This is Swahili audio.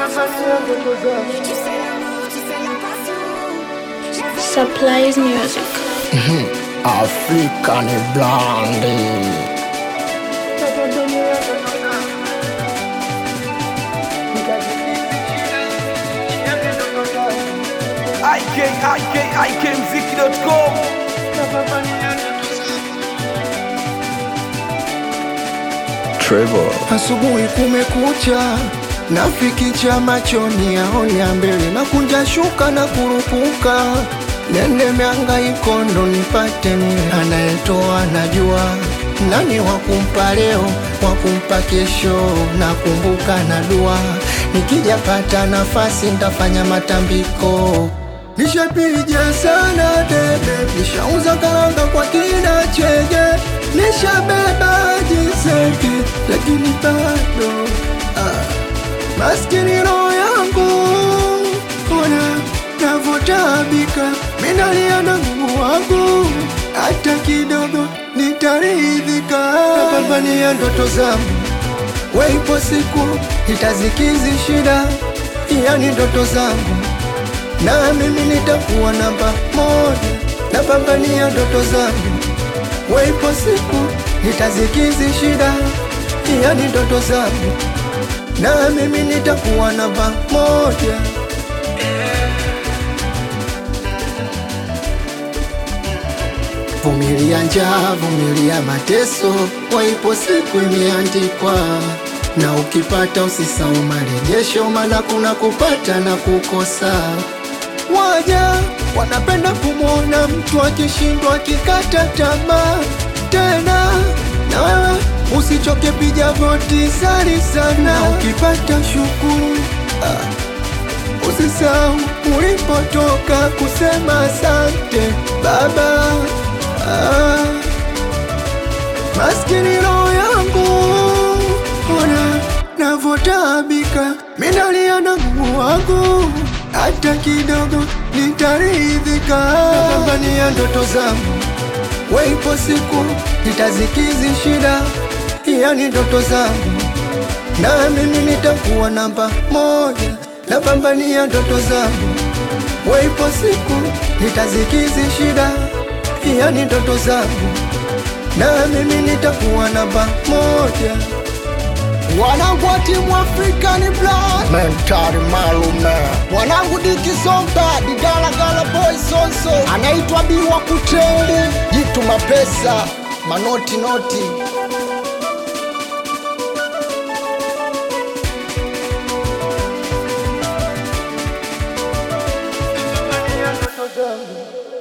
Supplies music. African Blondie. ikikmziki.com Trevor. Asubuhi kumekucha, nafikicha machoni yaonya mbele, na kunja shuka na kurupuka, nende miangaiko ndo nipate nile, anayetoa najua nani wakumpa leo, wakumpa kesho, nakumbuka na dua, nikija pata nafasi ntafanya matambiko Nishapiga sana debe, nishauza karanga kwa kina cheje, nishabeba jiseki, lakini bado ah, maskini roho yangu ona navotabika, minalia na Mungu wangu, hata kidogo nitaridhika, napambania ndoto zangu, weipo siku itazikizi shida, yani ndoto zangu na mimi nitakuwa namba moja, napambania ndoto zangu, weipo siku nitazikizi shida, yani ndoto zangu, na mimi nitakuwa namba moja. Vumilia njaa, vumilia mateso, waipo siku imeandikwa, na ukipata usisahau marejesho, maana kuna kupata na kukosa. Waja wanapenda kumwona mtu akishindwa akikata tamaa tena, na wewe usichoke, piga goti, sali sana, na ukipata shukuru ah. Usisahau ulipotoka kusema asante baba. Ah, maskini roho yangu, ona navotaabika, minalia na Mungu wangu, hata kidogo nitaridhika. Napambania ndoto zangu, weipo siku nitazikizi shida, yani ndoto zangu na mimi nitakuwa namba moja, napambania ndoto zangu, weipo siku nitazikizi shida, yani ndoto zangu, na mimi nitakuwa namba moja. Wanangu wa timu African Blood, Mentari malume. wanangu Dikizomba, Digalagala Boy Sonso, anaitwa Biwa Kuteli, jitu mapesa, manoti noti Napambania ndoto zangu